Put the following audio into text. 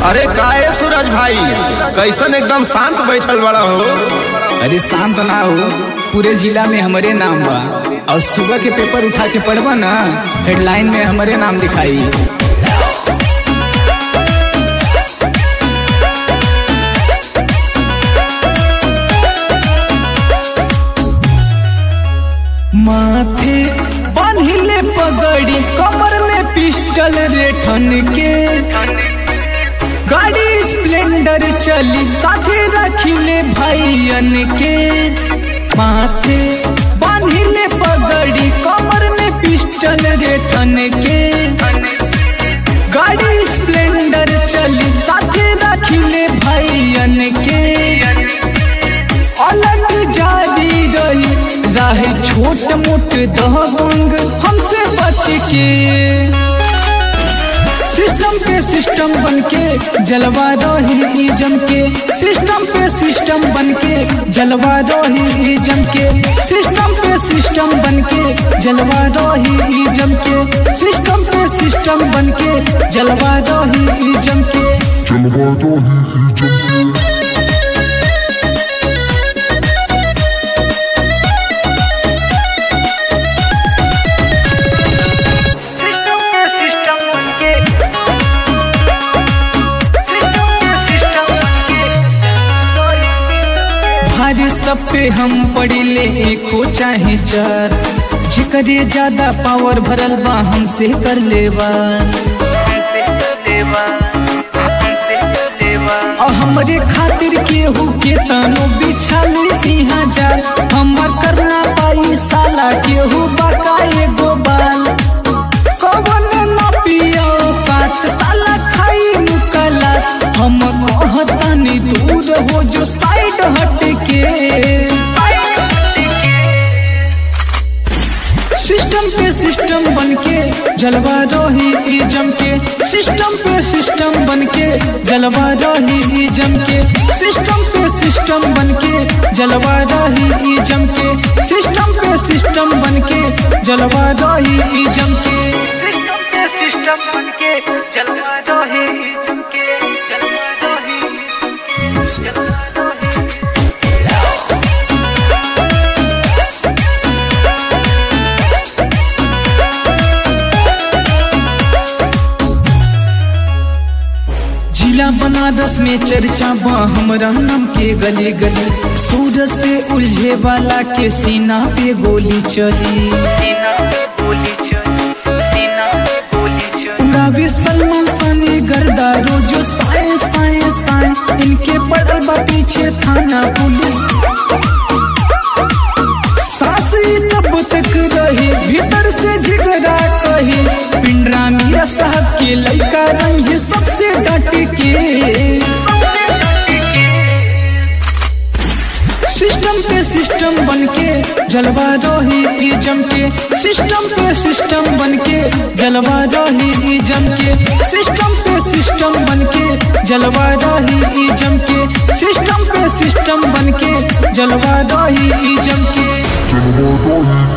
अरे काहे सूरज भाई कैसन एकदम शांत बैठल बड़ा हो अरे शांत ना हो पूरे जिला में हमारे नाम बा और सुबह के पेपर उठा के पढ़बा ना हेडलाइन में हमारे नाम दिखाई माथे बांधिले पगड़ी कमर में पिस्टल रेठन के गाड़ी स्प्लेंडर चली साथे रखिले भाईयन के माथे बांधिले पगड़ी कमर में पिस्टल रेठन के गाड़ी स्प्लेंडर चली साथे रखिले भाईयन के अलग जारी रही राह छोट मोट दबंग हमसे बच के सिस्टम पे सिस्टम बन के जलवा रही ई जम के सिस्टम पे सिस्टम बन के जलवा रही ई जम के सिस्टम पे सिस्टम बन के जलवा रही ई जम के सिस्टम पे सिस्टम बन के जलवा रही ई जम के जलवा दो ही ही जम के सिस्टम पे सिस्टम बनके सिस्टम पे सिस्टम बनके भारी सब पे हम पड़िले एको चाहे चार जिकरे ज्यादा पावर भरल बा हमसे कर लेवा और हमरे खातिर केहू के तनो बिछल इहाँ जाल हमर करना पाई साला केहू बकाए गो बाल कवन न पियो काट साला खाई मुकला हम कहतनी दूर हो जो साइड हट के सिस्टम पे सिस्टम बन के जलवा रही ई जम के सिस्टम पे सिस्टम बन के जलवा रही ई जम के सिस्टम पे सिस्टम बन के जलवा रही ई जम के सिस्टम पे सिस्टम बन के जलवा रही ई जम के सिस्टम पे सिस्टम बन के जलवा रही ई जम के जलवा रही जलवा रही जिला बनारस में चर्चा बा हमरा नाम के गली गली सूरज से उलझे वाला के सीना पे गोली चली उड़ावे सलमान सानी गर्दा रोजो साए साए साए इनके पड़ल बा पीछे थाना पुलिस सास ही तब तक रही भीतर से झिगड़ा कही पिंडरा मीरा साहब के लड़का रंग ये सबसे डट के सिस्टम पे सिस्टम बन के जलवा रही ई जम के सिस्टम पे सिस्टम बन के जलवा रही ई जम के सिस्टम पे सिस्टम बन के जलवा रही ई जम के सिस्टम पे सिस्टम बन के जलवा रही ई जम के जलवा दो ही